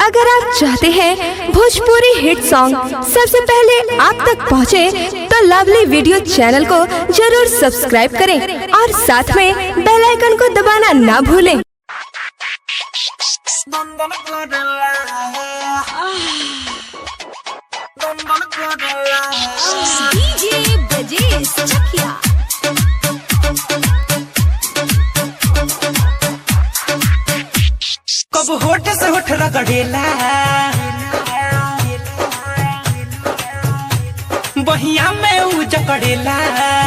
अगर आप चाहते हैं भोजपुरी हिट सॉन्ग सबसे पहले आप तक पहुंचे, तो लवली वीडियो चैनल को जरूर सब्सक्राइब करें और साथ में बेल आइकन को दबाना ना भूलें Dondon Cordella. Dondon Cordella. DJ Brajesh Chakia. कब होठ से होठ रगड़ेला बहिया में ऊ जकड़ेला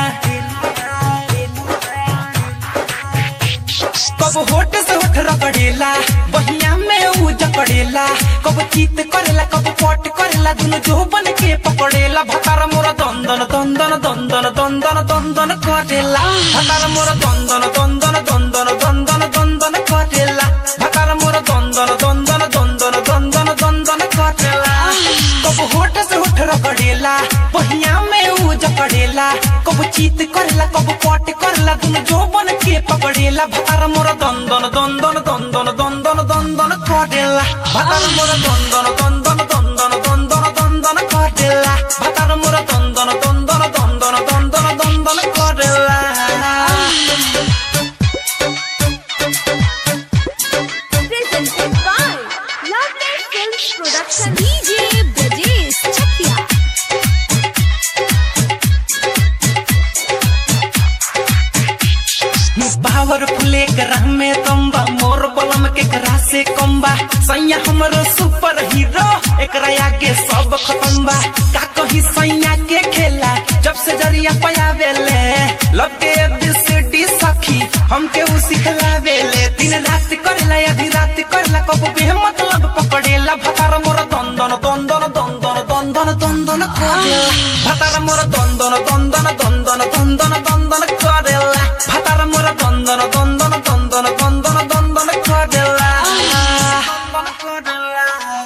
कब होठ से होठ रगड़ेला बहिया में ऊ जकड़ेला कब चीत करेला कब पट करेला दुनु जो बन के पकड़ेला भतार मोरा दंदन दंदन दंदन दंदन दंदन करेला भतार मोरा दंदन दंदन दंदन दंदन दंदन करेला भतार मोरा दंदन दंदन दंदन दंदन दंदन करेला कब होठ से होठ रगड़ेला बहिया में ऊ जकड़ेला कब चीत करेला कब पट करेला दुनु जो बन के पकड़ेला भतार मोरा दंदन दंदन दंदन दंदन दंदन करेला भतार मोरा दंदन दंदन दंदन दंदन दंदन करेला भतार मोरा दंदन दंदन दंदन दंदन दंदन करेला Presented by Lovely Films Production. DJ Brajesh Chakia. Powerful एक राह में तंबा मोर बलम के करा से कम्बा सैया हमरो सुपर हीरो एकरा आगे सब खत्म बा का कही सैया के खेला जब से जरिया पयावेले लब के एबीसीडी सखी हमके उ सिखलावेले दिन रात करेला आधी रात करेला कब भी मतलब पकड़ेला भतार मोर दंदन दंदन दंदन दंदन दंदन करेला भतार मोर दंदन दंदन दंदन दंदन दंदन करेला भतार मोर दंदन दंदन दंदन दंदन दंदन करेला दंदन करेला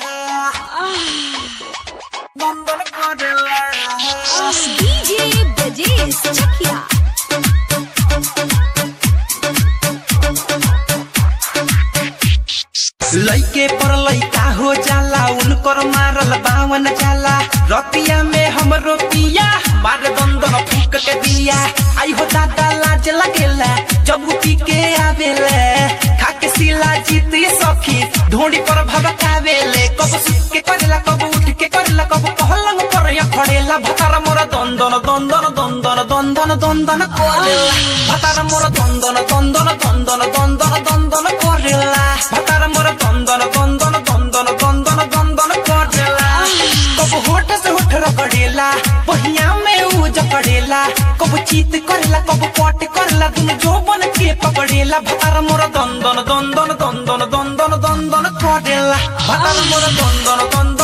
दंदन करेला DJ Brajesh Chakia. लइके पर लइका हो जाला उनकर मारल बावन जाला रतिया में हमरो पिया मारे दंदन फूक के दिया आई हो दादा लाज लगेला जब उ पी के आवेले खाके सिला जीती सखी ढोंडी पर भबकावेले कब सुत के करेला कब उठ के करेला कब पहलंग पर या खड़ेला भतार मोरा दंदन दंदन दंदन दंदन दंदन करेला भतार मोरा दंदन दंदन दंदन दंदन दंदन करेला भतार मोरा दंदन दंदन दंदन दंदन दंदन करेला कब होठ से होठ रगड़ेला बहिया में ऊ जकड़ेला कब चीत करेला कब पट करेला दुनु जो बन के पकड़ेला भतार मोरा दंदन दंदन दंदन दंदन दंदन करेला भतार मोरा दंदन दंदन